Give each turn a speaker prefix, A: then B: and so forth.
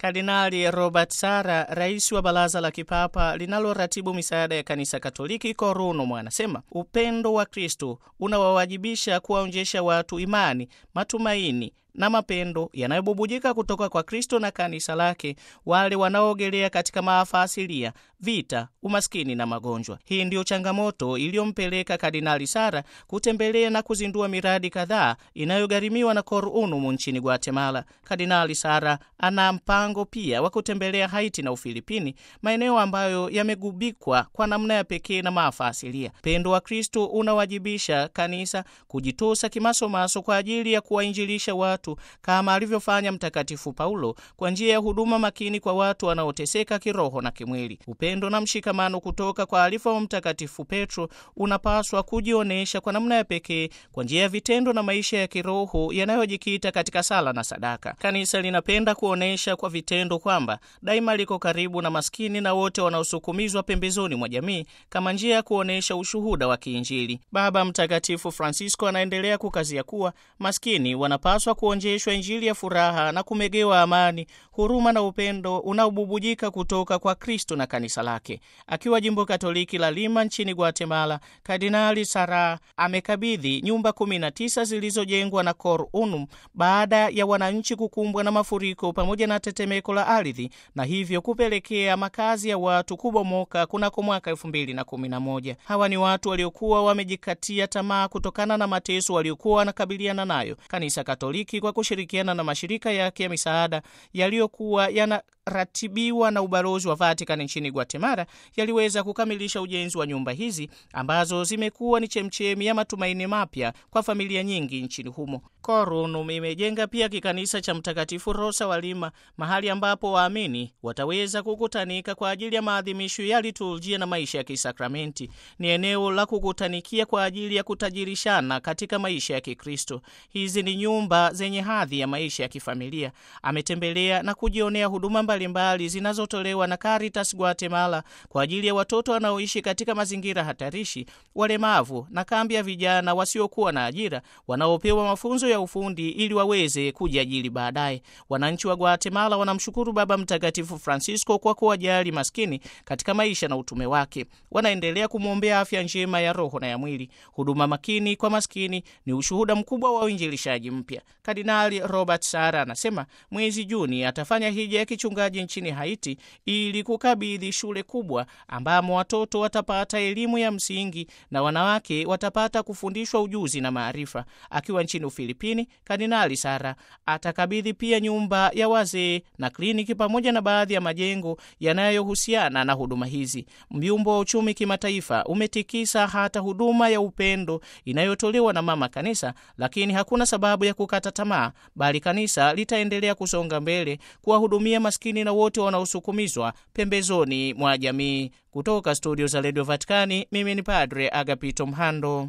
A: Kardinali Robert Sara, rais wa baraza la kipapa linaloratibu misaada ya kanisa Katoliki Koruno, anasema upendo wa Kristo unawawajibisha kuwaonjesha watu imani, matumaini na mapendo yanayobubujika kutoka kwa Kristo na kanisa lake, wale wanaoogelea katika maafa asilia, vita, umaskini na magonjwa. Hii ndiyo changamoto iliyompeleka Kardinali Sara kutembelea na kuzindua miradi kadhaa inayogharimiwa na Cor Unum nchini Guatemala. Kardinali Sara ana mpango pia wa kutembelea Haiti na Ufilipini, maeneo ambayo yamegubikwa kwa namna ya pekee na maafa asilia. Upendo wa Kristo unawajibisha kanisa kujitosa kimasomaso kwa ajili ya kuwainjilisha watu kama alivyofanya Mtakatifu Paulo kwa njia ya huduma makini kwa watu wanaoteseka kiroho na kimwili. Upendo na mshikamano kutoka kwa alifa wa Mtakatifu Petro unapaswa kujionyesha kwa namna ya pekee kwa njia ya vitendo na maisha ya kiroho yanayojikita katika sala na sadaka. Kanisa linapenda kuonyesha kwa vitendo kwamba daima liko karibu na maskini na wote wanaosukumizwa pembezoni mwa jamii kama njia ya kuonyesha ushuhuda wa kiinjili. Baba Mtakatifu Francisco anaendelea kukazia kuwa maskini wanapaswa kuonjeshwa Injili ya furaha na kumegewa amani, huruma na upendo unaobubujika kutoka kwa Kristo na kanisa lake. Akiwa jimbo Katoliki la Lima nchini Guatemala, Kardinali Sara amekabidhi nyumba 19 zilizojengwa na Cor Unum baada ya wananchi kukumbwa na mafuriko pamoja na tetemeko la ardhi na hivyo kupelekea makazi ya watu kubomoka kunako mwaka 2011. Hawa ni watu waliokuwa wamejikatia tamaa kutokana na mateso waliokuwa wanakabiliana nayo. Kanisa Katoliki kwa kushirikiana na mashirika yake ya misaada yaliyokuwa yanaratibiwa na ubalozi wa Vatican nchini Guatemala yaliweza kukamilisha ujenzi wa nyumba hizi ambazo zimekuwa ni chemchemi ya matumaini mapya kwa familia nyingi nchini humo. Cor Unum imejenga pia kikanisa cha Mtakatifu Rosa wa Lima, mahali ambapo waamini wataweza kukutanika kwa ajili ya maadhimisho ya liturujia na maisha ya kisakramenti. Ni eneo la kukutanikia kwa ajili ya kutajirishana katika maisha ya Kikristo. Hizi ni nyumba zenye hadhi ya maisha ya kifamilia. Ametembelea na kujionea huduma mbalimbali zinazotolewa na Caritas Guatemala kwa ajili ya watoto wanaoishi katika mazingira hatarishi, walemavu na kambi ya vijana wasiokuwa na ajira wanaopewa mafunzo ya ufundi ili waweze kujiajiri baadaye. Wananchi wa Guatemala wanamshukuru Baba Mtakatifu Francisco kwa kuwajali maskini katika maisha na utume wake. Wanaendelea kumwombea afya njema ya roho na ya mwili. Huduma makini kwa maskini ni ushuhuda mkubwa wa uinjilishaji mpya. Kardinali Robert Sara anasema mwezi Juni atafanya hija ya kichungaji nchini Haiti ili kukabidhi shule kubwa ambamo watoto watapata elimu ya msingi na wanawake watapata kufundishwa ujuzi na maarifa. Akiwa nchini Ufilipini, Kardinali Sara atakabidhi pia nyumba ya wazee na kliniki pamoja na baadhi ya majengo yanayohusiana na huduma hizi. Myumbo wa uchumi kimataifa umetikisa hata huduma ya upendo inayotolewa na Mama Kanisa, lakini hakuna sababu ya kukata tamaa, bali kanisa litaendelea kusonga mbele kuwahudumia maskini na wote wanaosukumizwa pembezoni mwa jamii. Kutoka studio za redio Vatikani, mimi ni Padre Agapito Mhando.